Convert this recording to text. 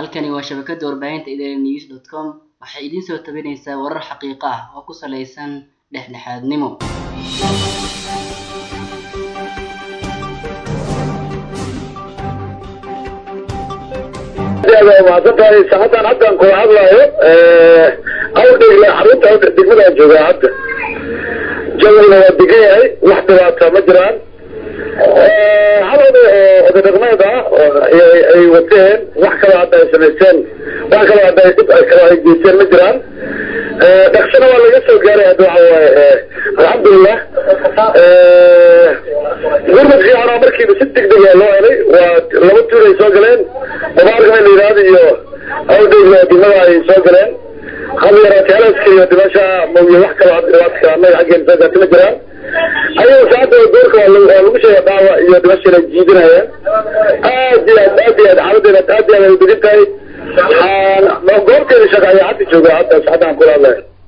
halkani waa shabakada warbaahinta idaaha news dot com waxay idiin soo tabinaysaa warar xaqiiqo ah oo ku saleysan dhexdhexaadnimo mahadsan tahay saacadan haddan kula hadlaayo awdhegle xarunta awdhe degmadaan joogaa hadda jawigna waa degan yahay wax dhibaata ma jiraan hal oday oo oday dhaqmeed ah ay wateen wax kaloo hadda ay samaysteen wax kaloo hadda ay dib kalo ay geysteen ma jiraan dhaqsana waa laga soo gaaray hadda waxa waaye alxamdulilah gurmad fiican oo markiiba si degdeg a loo helay waa laba tuur ay soo galeen mubaarkana la yidhaahdo iyo awdhegle degmada ay soo galeen hal yaraati halaska iyo dhimasha mawye wax kaloo dhibaadka annaga xaggeen soo gaarta ma jiraan ayaga saacadda doorka waa lagu sheega dhaawa iyo dhimashana jiidinayaan aad iyo aad aad iyo aad xaaladeena aad iyo aad ay degan tahay goobteeda shaqa ayaa hadda jooga hadda saacaddan kula hadlaya